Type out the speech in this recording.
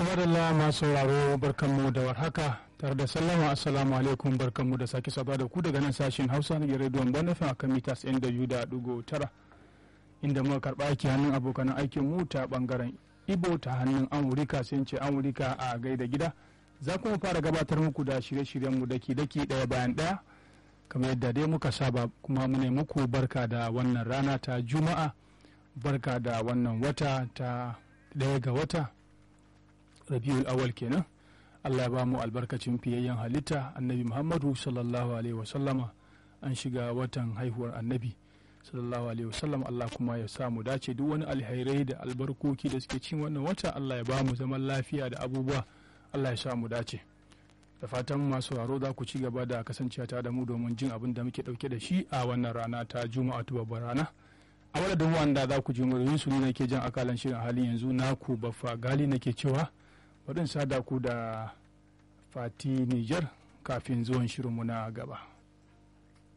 kamar da masu sauraro barkanmu da warhaka tare da sallama assalamu alaikum barkanmu da sake saba da ku daga nan sashen hausa na rediyon bonafin a kan mitas yan da biyu da dugo tara inda muka karɓa aiki hannun abokan aikin mu ta bangaren ibo ta hannun amurika sai ce amurika a gaida gida za kuma fara gabatar muku da shirye-shiryen mu daki daki ɗaya bayan ɗaya kamar yadda dai muka saba kuma mu muku barka da wannan rana ta juma'a barka da wannan wata ta ɗaya ga wata rabiul awal kenan allah ya ba mu albarkacin fiyayyen halitta annabi muhammadu sallallahu alaihi wasallama an shiga watan haihuwar annabi sallallahu alaihi wasallam allah kuma ya samu dace duk wani alhairai da albarkoki da suke cin wannan wata allah ya ba mu zaman lafiya da abubuwa allah ya samu dace da fatan masu sauraro za ku ci gaba da kasancewa tare da mu domin jin abin da muke dauke da shi a wannan rana ta juma'a ta babbar rana a wadda wanda za ku ji muryoyin su ne nake jan akalan shirin halin yanzu naku baffa gali nake cewa bari sada ku da fati niger kafin zuwan shirinmu na gaba